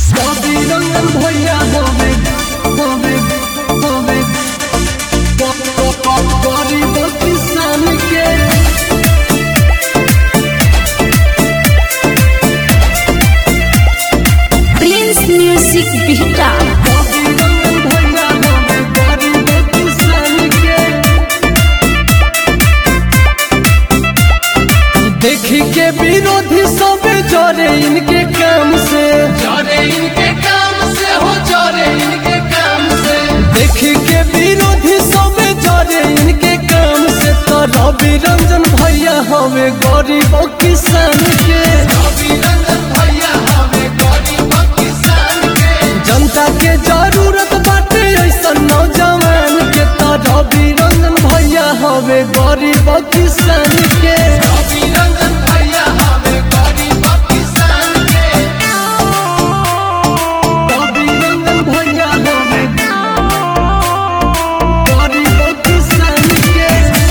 कवि रंजन भैया होवे होवे होवे गरीब किसान के प्रिंस म्यूजिक बिहटा कवि रंजन भैया होवे गरीब किसान के देखी के विरोधी सब जरे इनके काम से चोरे इनके काम से हो चोरे इनके काम से देखी के विरोधी सब जरे इनके काम से तो रवि रंजन भैया हवे गरीब किसान के रवि रंजन भैया हमें गरीब किसान के जनता के जरूरत बाटे ऐसा नौजवान के तो रवि रंजन भैया हवे गरीब किसान के रवि रंजन भैया हमें गरीब किसान के रवि रंजन भैया हवे गरीब किसान के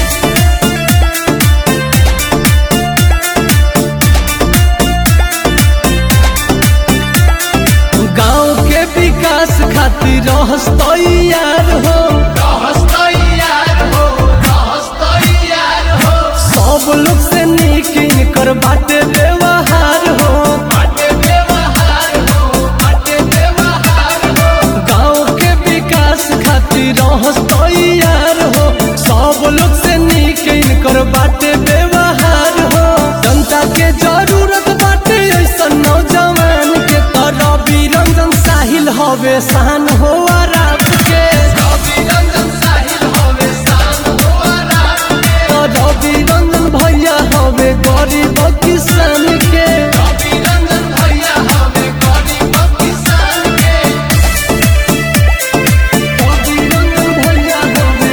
गांव के विकास खातिर रहस तैयार हो रहस तैयार हो रहस तैयार हो सब लोग से नीक इनकर बाटे व्यवहार हो बाटे व्यवहार हो बाटे व्यवहार हो गांव के विकास खातिर रहस तैयार हो सब लोग से नीक इनकर बाटे व्यवहार हो जनता के जरूरत बाटे ऐसा नौजवान के तरह रंजन साहिल हवे शान हो आराम के रवि रंजन साहिल हमें शान हो आराम के तो रवि रंजन भैया हवे गरीब किसान के रवि रंजन भैया हमें गरीब किसान के रवि रंजन भैया हवे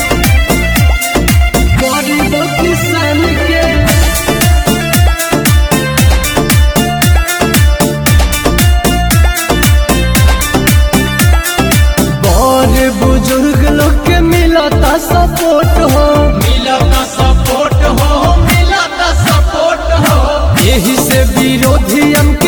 गरीब किसान के बड़े बुजुर्ग लोग के मिलता सपोर्ट हो मिलता सपोर्ट हो मिलता सपोर्ट हो यही से विरोधी हम